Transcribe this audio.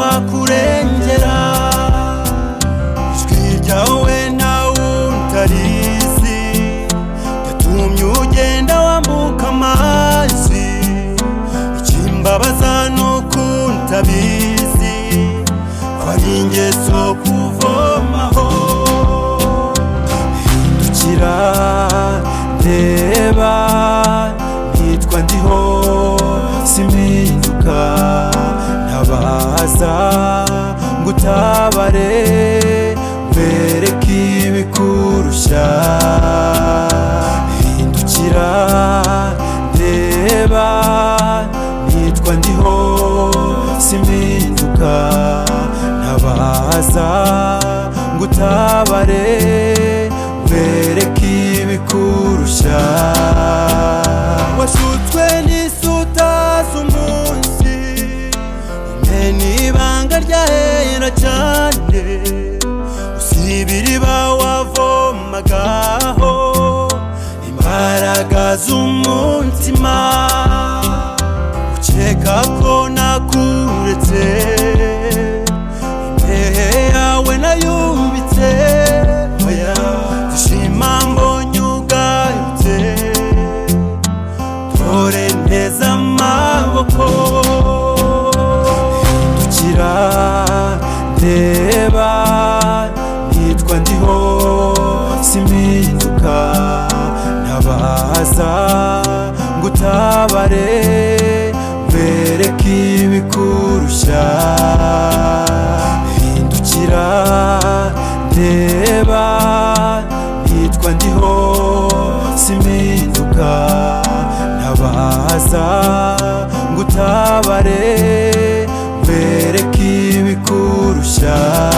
kurengera ijwi ryawe nta wundi arizi yatumye ugenda wambuka amazi ikimbabaza ni ukuntu abizi abari ingeso kuvomaho hindukira ndeba nitwa ndiho simpinduka ntabaza ngo utabare mbereke ibikurusha hindukira ndeba nitwa ndiho simpinduka ntabaza ngo utabare mbereke ibikurusha washutswe n'isuta z'umunsi umwe n'ibanga ryahera cyane usibira iriba wavomagaho imbaraga z'umutima ukeka ko nakuretse imbehe yawe nayubitse oya zishima mbonye ugayutse dore nteze amaboko hindukira ndeba nitwa ndiho simpinduka ntabaza ngo utabare mbereke ibikurusha hindukira ndeba nitwa ndiho simpinduka ntabaza ngo utabare mbereke ibikurusha